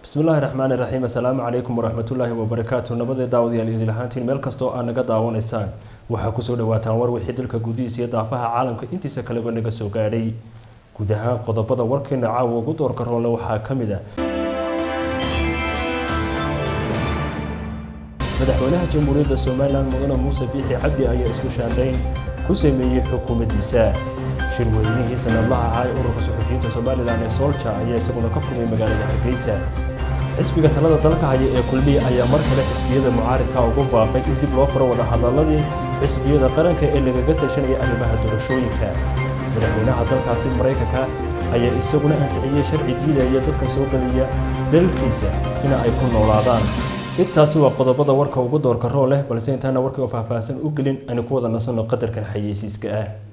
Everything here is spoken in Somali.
bismillaahi raxmaani raxiim assalaamu calaykum waraxmatullaahi wabarakaatu nabadee daawadayaal idil ahaantiin meel kastoo aad naga daawanaysaan waxaa kusoo dhawaataan war wixii dalka gudihiisa iyo daafaha caalamka intiisa kaleba naga soo gaadhay guud ahaan qodobada warkeena caawa ugu doorka roole waxaa ka mid ah madaxweynaha jamhuuriyadda somalilan mudane muuse biixi cabdi ayaa isku shaandhayn ku sameeyey xukuumaddiisa shirweynihii sanadlaha ahaa ee ururka suxufiyiinta somalilan ee soolja ayaa isaguna ka furmay magaalada hargeysa xisbiga talada dalka haya ee kulmiya ayaa mar kale xisbiyada mucaaridka ugu baaqay in dib loo furo wadahadaladii xisbiyada qaranka ee lagaga tashanaya arrimaha doorashooyinka madaxweynaha dalkaasi maraykanka ayaa isaguna ansixiyey sharci diidaya dadka soo geliya dalkiisa in ay ku noolaadaan intaasi waa qodobada warka ugu doorka roo leh balse intaana warkii oo faahfaahsan u gelin aynu ku wada nasanno qadarkan xayeysiiska ah